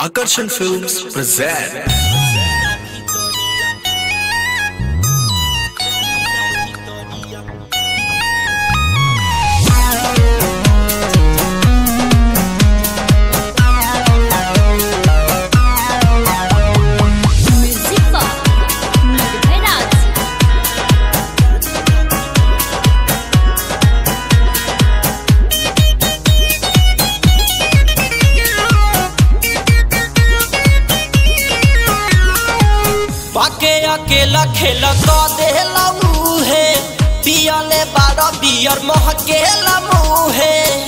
Akarsan Films present Muzyka Nurmirac पाके अकेला खेल क देला मुहे पियले बार बियर महकेला मुहे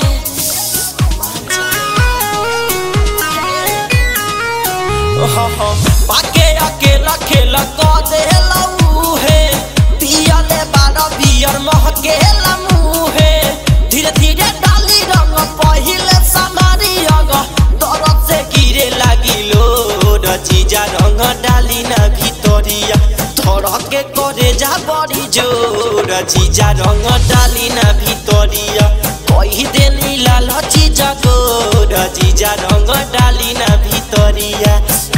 पाके अकेला खेल क देला मुहे पियले बार बियर महकेला मुहे धीरे धीरे डाली रंग पहिले समारी रंग दरद से गिरे लागिलो रचिजा रंग डाली ना ভিতরিয়া ধরকে করে যা বড়ি জোর চিজা রঙ ডালি না ভিতরিয়া কই দেনি লাল চিজা গোর চিজা রঙ ডালি না ভিতরিয়া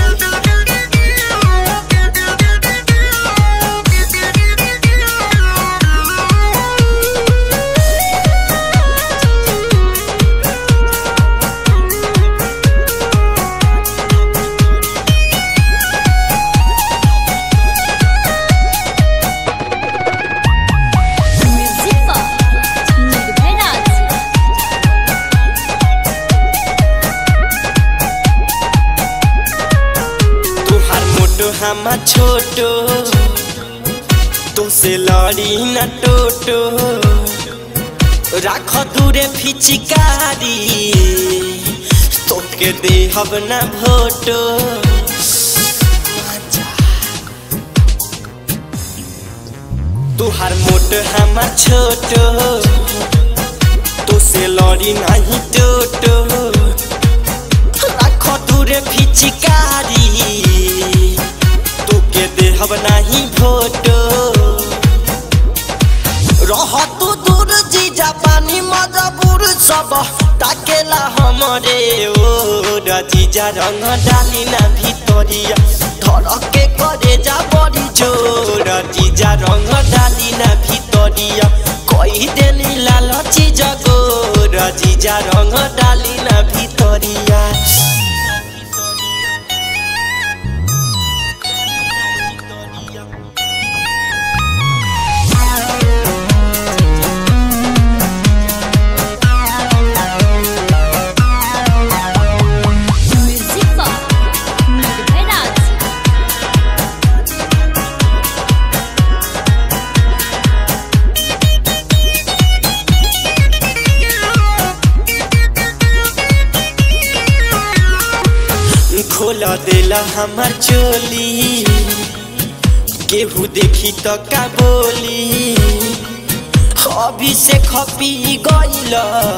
Muzyka Nurmirac तुहार मोटो हमा छोटो तुसे लड़ी न टोटो राख दूरे फिचिकारी तोके देहब न भोटो तुहार मोट हमा छोटो तुसे लड़ी नहीं टोटो রাখ দূরে ফিচিকারি তোকে দেহব নাহি ভোটো রহ তু দূর জিজা পানি মজবুর সব তাকেলা हमरे ও জিজা রঙ ডালি না ভিতরিয়া ধরকে করে যা বড়ি জোর জিজা রঙ ডালি না ভিতরিয়া কই দেনি লাল চিজা গোর জিজা রঙ ডালি না ভিতরিয়া Muzyka Nurmirac खोला देला हमार चोली केहू देखी तो का बोली अभी से खपी गइल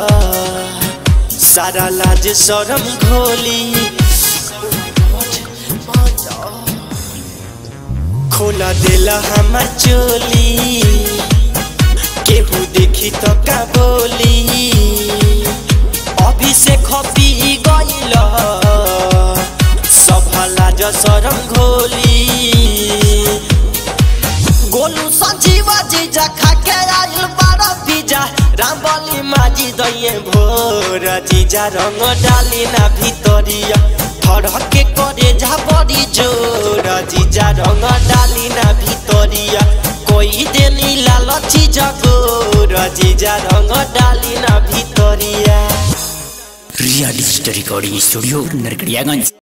सारा लाज शरम घोली खोला देला हमार चोली केहू देखी तो का बोली अभी से खपी गइल सफला जसरम घोली गोलू संजीवा जीजा खाके आइल बारा पिजा रामबली माजी दइए भोर जीजा रंग डाली ना ভিতরিয়া ধরকে করে যা বড়ি জোর জিজা রঙ ডালি না ভিতরিয়া কই দেনি লাল চিজা গোর জিজা রঙ ডালি না ভিতরিয়া real story recording studio Narkatiaganj